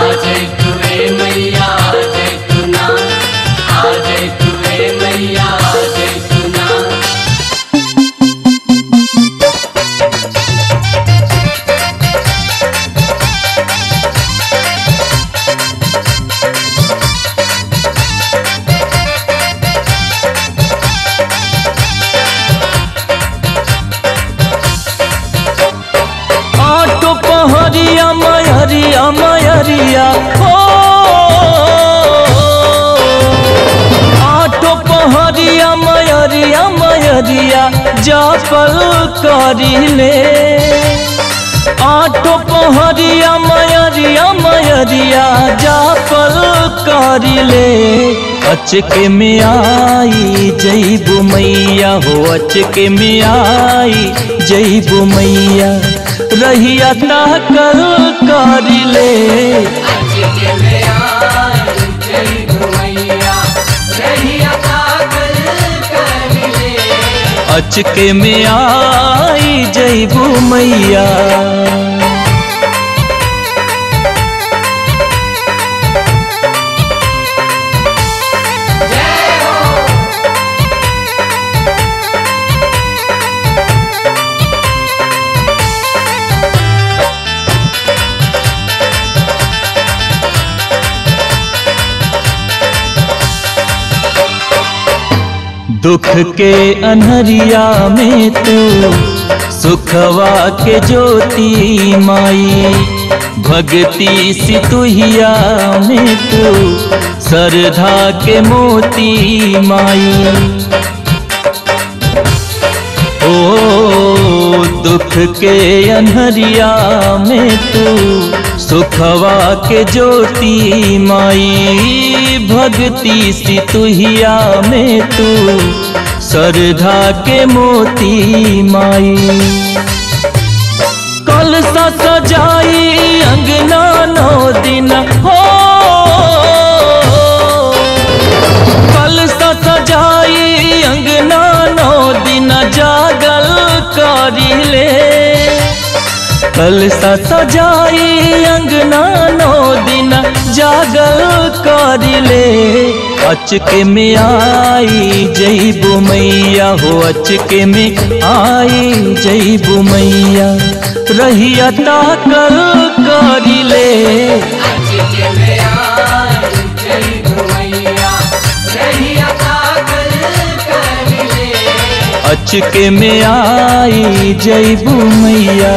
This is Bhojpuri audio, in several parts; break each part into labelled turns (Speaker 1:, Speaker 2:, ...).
Speaker 1: आज तुए मैया आज तुना आज तुए मैया आज तुना
Speaker 2: आटो पहरिया मयरिया मयरिया हो आटो पहरिया मयरिया मयरिया जापल करिले आटो पहरिया मयरिया मयरिया जापल करिले अचके में आई जईबू मैया हो अचके में आई जईबू मैया रहिया ताकल करिले
Speaker 1: आज के में आज जय मैया रहिया ताकल कर ले
Speaker 2: अचके में आई जईबू मैया दुख के अनहरिया में तू सुखवा के ज्योति माई भक्ति सितुहिया में तू सरधा के मोती माई ओ दुख के अनहरिया में तू सुखवा के ज्योति माई भक्ति सितुहिया में तू सरधा के मोती माई कल सा सजाई अंगना नौ दिन हो कल सा सजाई अंगना नौ दिन जागल करिले कल सा सजाई अंगना नौ दिन जागल करिले अचके में आई जईबू मैया हो अचके में आई जईबू मैया रहिया ताकल करिले
Speaker 1: आज के में आज जय मैया रहिया ताकल कर ले
Speaker 2: अचके में आई जईबू मैया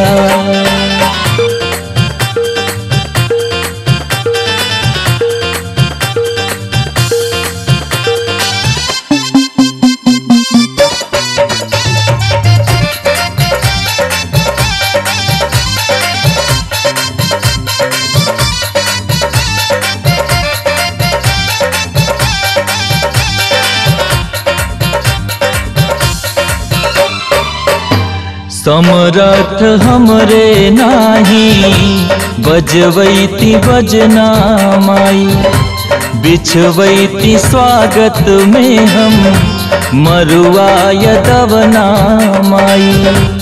Speaker 2: समरथ हमरे नाही बजवैती बजना माई बिछवैती स्वागत में हम मरुआ यदवना माई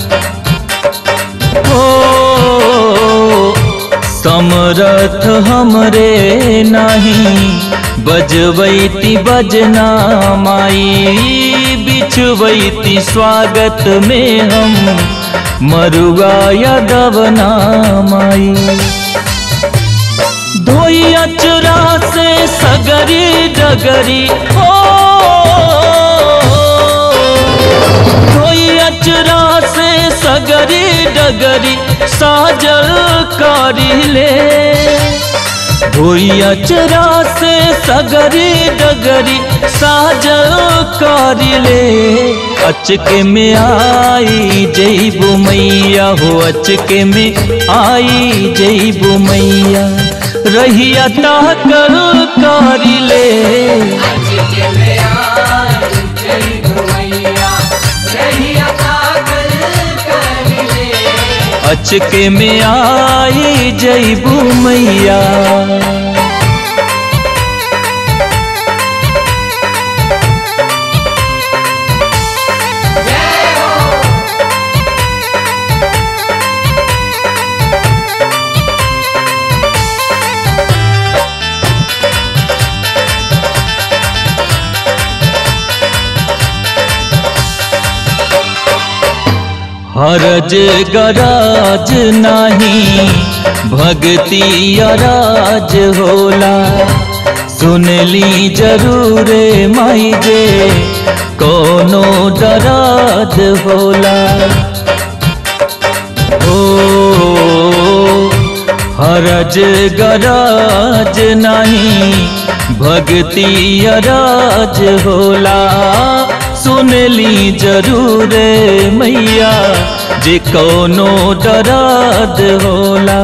Speaker 2: ओ समरथ हमरे नाही बजवैती बजना माई बिछवैती स्वागत में हम मरुआ यदवना माई धोइया चुरा से सगरी डगरी हो धोइया चुरा से सगरी डगरी साजल करिले धोइया चुरा से सगरी डगरी साजल करिले अचके में आई जईबू मैया हो अचके में आई जईबू मैया रहिया ताकल करिले
Speaker 1: आज के में आज जय मैया रहिया ताकल कर ले
Speaker 2: अचके में आई जईबू मैया हरज गराज नाही भक्ति अराज होला सुनली जरूरे माई जे कोनो डराज होला ओ हरज गराज नहीं भक्ति अराज होला सुनली जरूर मैया जे कोनो डराद होला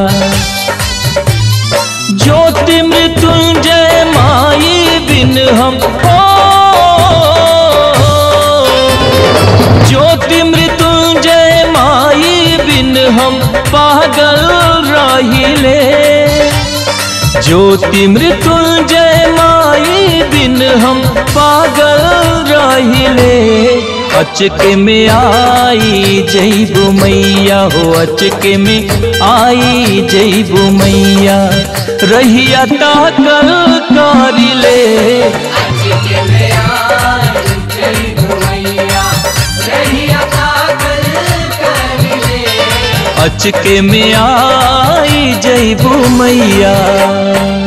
Speaker 2: ज्योति मृत्युंजय माई बिन हम ओ ज्योति मृत्युंजय माई बिन हम पागल रहिले ज्योति मृत्युंजय माई बिन हम पागल रहिले अचके में आई जैबू मैया हो अचके में आई जैबू मैया रहिया ताकल कारिले
Speaker 1: अचके में आई जैबू मैया रहिया ताकल कर ले
Speaker 2: अचके में आई जैबू मैया